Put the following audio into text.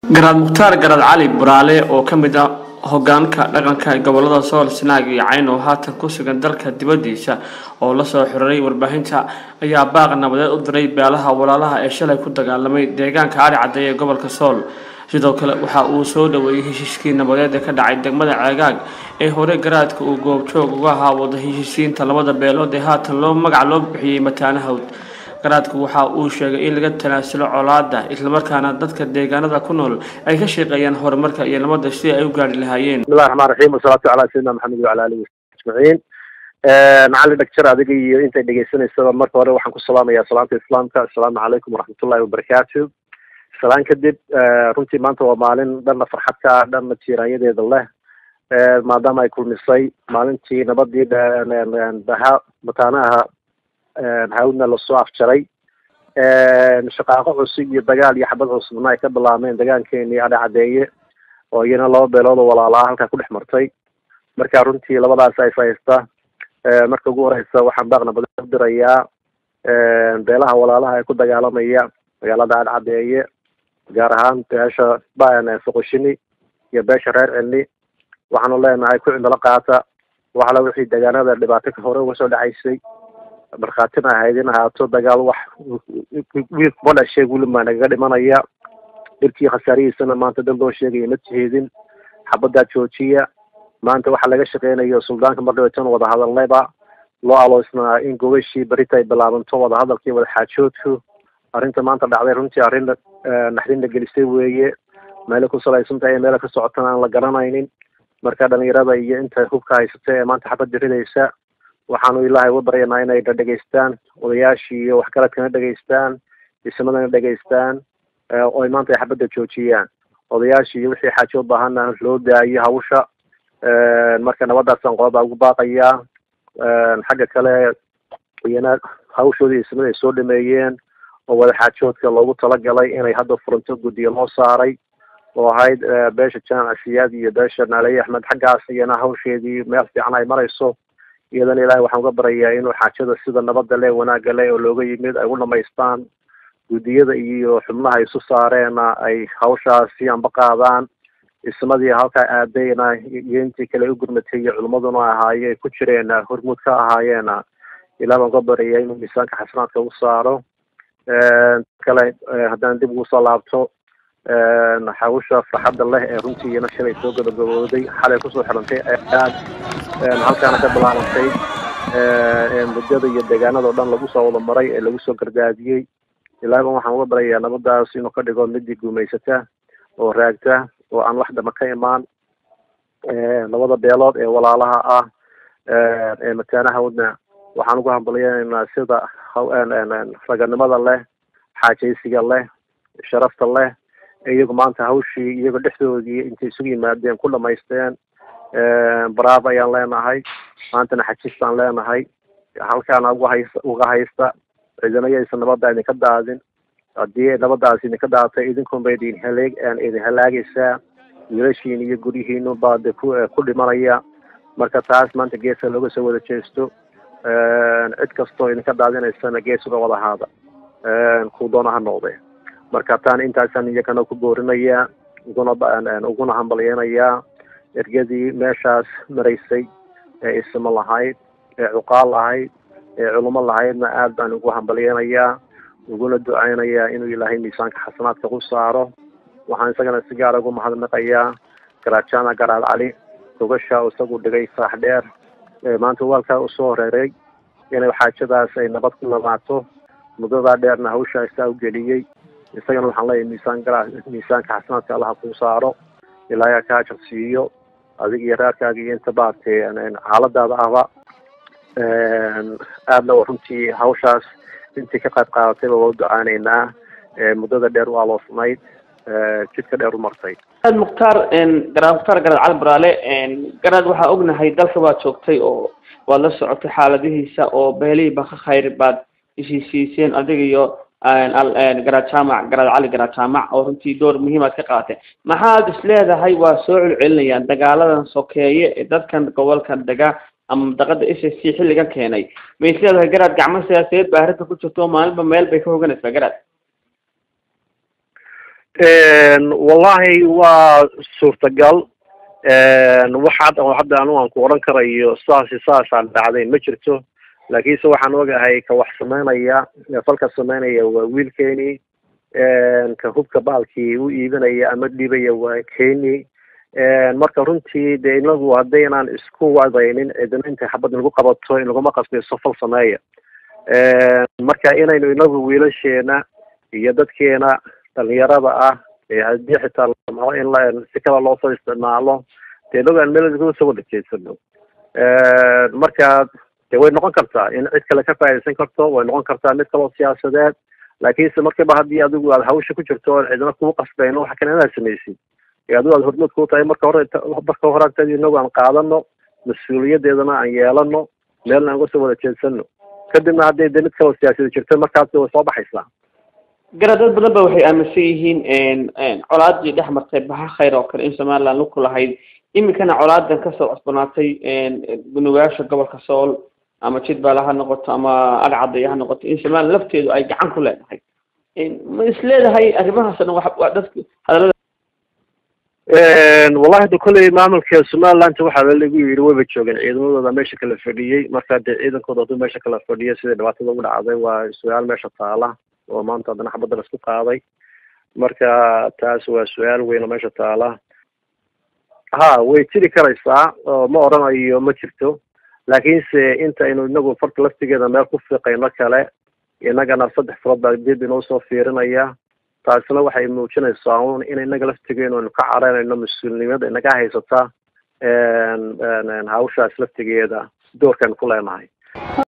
garaad mukhtaar garaad cali buraale oo ka mid ah hogaanka dhaqanka gobolada sool sanaag iyo cayn oo haatan ku sugan dalka dibadiisa oo lasoo xiriray warbaahinta ayaa baaq nabadeed u diray beelaha walaalaha ee shalay ku dagaalamay deegaanka ari cadde ee gobolka sool sidoo kale waxa uu soo dhaweeyey heshiiskii nabadeed ee ka dhacay degmada ceegaag ee hore garaadka uu goobjoog uga ahaa wada heshiisiinta labada beelood ee haatan loo magac loo bixiyey mataanahawd garaadku waxa uu sheegay in laga tanaasulo colaada islamarkaana dadka deegaanada ku nool ay ka shaqeeyaan horumarka iyo nabada si ay u gaari lahaayeen bismillahi raxmaan raxiim wasalaatu calaa sayidina maxamed wacala alihi ajmaciin macalin dhagjar adiga iyo intay dhegeysanaysaba marka hore waxaan ku salaamayaa salaanta islaamka assalaamu calaykum waraxmatullahi wabarakaatu salaan kadib runtii maanta waa maalin dhanna farxadka dhanna jiiraanyadeeda leh maadaama ay kulmisay maalintii nabadii daha mataanaha hawdna lasoo afjaray shaqaaqo cusub iyo dagaal iyo xabad cusubna ay ka bilaabmeen dagaankeenii adha cadeeye oo iyana laba beelood oo walaalaa halkaa ku dhex martay marka runtii labadaas ay fahaysta marka ugu horeysa waxaan baaq nabadee u dirayaa beelaha walaalaha ee ku dagaalamaya magaalada adha cadeeye gaar ahaan beesha foqoshini iyo beesha reer celni waxaanu leenahay ku cindalo qaata waxala wixii deegaanada dhibaato ka hore uga soo dhacaysay markhaatina ahayd in ahaato dagaal wax wiil kuma dhashay weli maa nagaga dhimanaya dhirkii khasaarihiisana maanta dad loo sheegaya ma tiheedin xabadaa joojiya maanta waxaa laga shaqeynayo suldaanka mardhaweetan wada hadalnayba loo aloosnaa in gobashii berita ay bilaabanto wadahadalkii wadaxaajoodku arrinta maanta dhacday runtii arrin naxdinla gelisay weeye meelay ku salaysantahay ee meela ka socotana aan la garanaynin marka dhalinyarada iyo inta hubka haysata ee maanta xabad diridaysa waxaanu ilaahay uga baryanaa inay na dhegaystaan odayaashii iyo waxgaradkana dhegaystaan ismadana dhegaystaan oo ay maanta ay xabadda joojiyaan odayaashii iyo wixii xaajo u baahana loo daayo hawsha marka nabadaasaan qolada ugu baaqayaa xagga kale iyana hawshoodii ismada ay soo dhameeyeen oo wadaxaajoodka loogu talagalay inay hadda furanto guddiga loo saaray oo ahayd beesha jaamac siyaad iyo beesha naaliye axmed xaggaas iyana hawsheedii meel fiican ay marayso iyadana ilaahay waxaan uga barayaa inuu xaajada sida nabadda leh wanaagga leh oo looga yimid ay u dhamaystaan guddiyada iyo xubnaha isu saareena ay hawshaasi anba qaadaan ismadii halkaa aadayna iyo intii kale u gurmatay iyo culimmaduna ahaaye ay ku jireen hormuud ka ahaayeena ilaah baan uga barayaa inuu miisaanka xasanaadka u saaro kale haddaan dib ugu soo laabto hawsha farxadda leh ee runtii iyana shalay soo gabagabooday xalay kusoo xirantay aad halkaana ka bilaabantay muddada iyo deegaanada o dhan lagu soo wada maray ee lagu soo gardaadiyey ilaahay baan waxaan uga barayaa nabadaas inuu ka dhigo midii guumaysata oo raagta oo aan wax dama ka imaan labada beelood ee walaalaha ah ee mataanahawdna waxaan ugu hambalyenaynaa sida raganimada leh xaajaysiga leh sharafta leh iyagu maanta hawshii iyago dhexdoodii intay isugu yimaadeen ku dhamaysteen baraab ayaan leenahay maantana xajistaan leenahay halkaana uga hays uga haysta ciidanayaysa nabadda idinka daadin haddii nabadaas idinka daatay idinkunba idin haleeg idin halaagaysaa wiilashiin iyo guryihiinu baa de ku ku dhimanaya marka taas maanta geeska looga soo wada jeesto cid kastoo idinka daadinaysana gees uga wada haada kuu doona ha noqde marka taan intaasaan iyagana ku boorinayaa uguna uguna hambalyeynayaa ergadii meeshaas maraysay ee ismo lahayd ee cuqaal lahayd ee culimo lahaydna aad baan ugu hambalyeynayaa uguna duceynayaa inuu ilaahay miisaanka xasanaadka ku saaro waxaan isagana si gaara ugu mahadnaqayaa garaad jaamac garaad cali gogasha isagu dhigay saax dheer maanta waalkaa usoo horeeray inay xaajadaas ay nabad ku lamaato muddadaa dheerna hawsha isaa u geliyey isagana waxaan leeyahay miisaan gara miisaanka xasanaadka allaha kuu saaro ilaahay ka ajar siiyo adiga iyo reerkaaga iyo inta baartay xaaladaada ahba aadna runtii hawshaas intii ka qayb qaadatayba waa u ducaaneynaa muddada dheer u aloosnayd jidka dheer u martay garaad mukhtaar garaad mukhtaar garaad cali baraale garaad waxaa ognahay dalka baad joogtay oo waad la socotay xaaladihiisa oo beelihii ba ka khayr baad heshiisiiseen adiga iyo garaad jaamac garaad cali garaad jaamac oo runtii door muhiimaad ka qaatay maxaad is leedahay waa soo celcelinayaan dagaaladan sokeeye ee dadkan gobolkan dega ama madaqada s s c xilligan keenay ma is leedahay garaad gacmo siyaasadeed baa arrinta ku jirto oo maalinba meel bay ka hoganaysaa garaad wallahi waa suurtagal waxaad hadda anu aan ku odhan karayo saasi saasaan dhacday ma jirto laakiinse waxaan ogahay ka wax sameynaya falka sameynaya waa wiilkeeni ka hubka baalkii u iibinaya ama dhibaya waa keni marka runtii dee inagu haddaynaan isku wadaynin cidina intay xabad nagu qabato in laguma qasbayso fal sameeya marka inaynu inagu wiilasheena iyo dadkeena dhalinyarada ah haddii xitaa lamao in la si kale loosoo isticmaalo dee inagaan meel soo wada jeedsano marka de way noqon kartaa in cid kale ka faa'idaysan karto way noqon kartaa mid kaloo siyaasadeed laakiinse markiiba haddii adigu aad hawsha ku jirto oon cidina kugu qasbayn waxa kale inaad samaysid adigu aad hormood ku tahay marka hore marka hore agteed inagu aan qaadano mas-uuliyadeedana aan yeelano meelna aan kasoo wada jeedsano kadibna hadday de mid kaloo siyaasada jirto markaas way soo baxaysaa gara dad badan ba waxay aaminsan yihiin colaadii dhex martay baxa khayr oo kale in somaliland luku lahayd iminkana colaadan kasoo cusbanaatay nugaasha gobolka sool ama jidbaale ha noqoto ama agcadaya ha noqoto in somaliland lafteedu ay gacan ku leedahay ma is leedahay arrimahaasna wa dadka hadalada wallahi hada kolley maamulka somaliland waxaa lagu yidhi wayba joogeen ciidamadooda meesha kala fadhiyey marka dee ciidankooda hadduu meesha kala fadhiyo sidai dhibaatada ugu dhacday waa su-aal meesha taala oo maanta haddana xabadda laisku qaaday marka taas waa su-aal weyn oo meesha taala ha way jiri karaysaa oo ma odhanayo ma jirto laakiinse intaynu inagu farta laftigeeda meel ku fiiqayno kale inagana saddex farood baa dib inoo soo fiirinaya taasina waxay muujinaysaa un in inaga laftigeenu aynu ka careynayno mas-uulnimada inaga haysata hawshaas laftigeeda doorkaynu ku leenahay